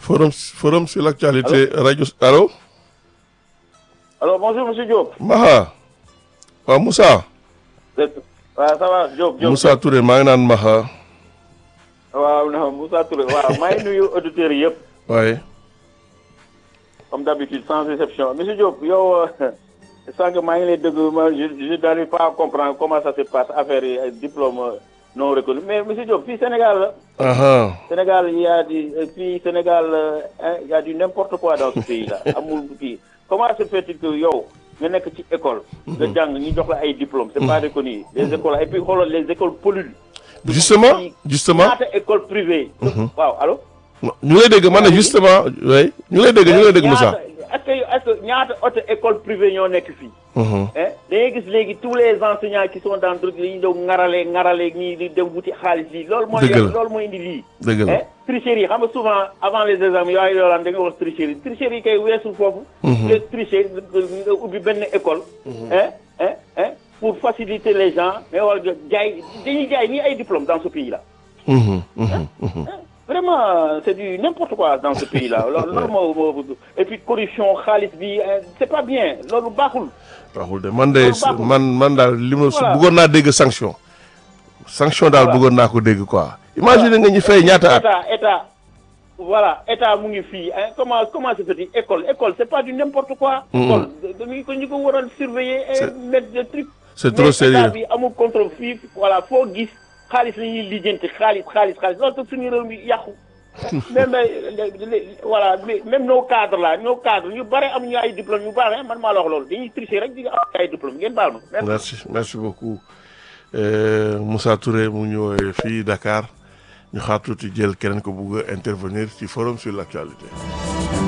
forum forum sur l'actualité rajo allo alors bonjour monsieur Diop. Maha waaw Moussa waaw ça va Diop Diop. Moussa Touré maa ngi naan Maha waaw non Moussa Touré waaw maa ngi nuyu auditeurs yëpp waaye comme d'habitude sans exception monsieur Diop yow sànq maa ngi lay dégg ma je je n'arrive pas à comprendre comment ça se passe affaire yi ay diplôme non reconnu mais monsieur Diop fii Sénégal la. aha Sénégal il y a du fii Sénégal hein, il y a du n'importe quoi dans ce pays là amul kii comment se fait-il que yow nga nekk ci école. nga jàng ñu jox la ay diplômes c'est pas reconnu les écoles et puis xoolal les écoles polluent. justement justement ñaata école privée. waaw allo. ñu ngi lay dégg man ne justement oui ñu ngi lay dégg ñu ngi lay dégg Moussa ñaata est-ce que est-ce que ñaata auto école privée ñoo nekk fii. Mhm. eh da ngay gis léegi tous les enseignants qui sont dans truc li ñu doon ŋarale ŋarale ñii di dem wuti xaalis lii loolu mooy. Dëgg la loolu mooy indi lii. dëgg la eh tricherie xam nga souvent avant les examens yooyu yoolaan da nga wax tricherie tricherie kay weesul foofu. nga tricher nga ubbi benn école. hein hein hein pour faciliter les gens mais war nga jaay dañuy jaay nii ay diplômes dans ce pays là. Mhm, mhm, mhm. Vraiment, c'est du n'importe quoi dans ce pays-là. Loolu loolu moo moo et puis corruption xaalis bi euh, c'est pas bien loolu baaxul. waxul de man de Loolu baaxul. man man daal li ma su Voilà. bëggoon naa dégg sanction sanction daal Voilà. bëggoon naa ko dégg quoi imagine nga ñu fay ñaata at état état voilà état mu ngi fii hein, comment comment se fait école école c'est pas du n'importe quoi. école dañu ko ñu ko waroon surveiller et C'est- mettre des trucs. c'est trop mais sérieux. état bi amul contrôle fii voilà foo gis xaalis la ñuy lijjanti xaalis xaalis xaalis loolu tax suñu réew mi yàqu. même les- les- les- voilà mais même nos cadres là nos cadres ñu bare amuñu ay diplôme yu baax man maa la wax loolu dañuy tricher rek di am ay diplôme ngeen baal ma. merci. merci merci beaucoup Euh, Moussa Touré mu ñëwee fii Dakar ñu xaar tuuti jël keneen ko bugg a intervenir ci forum sur l'actualité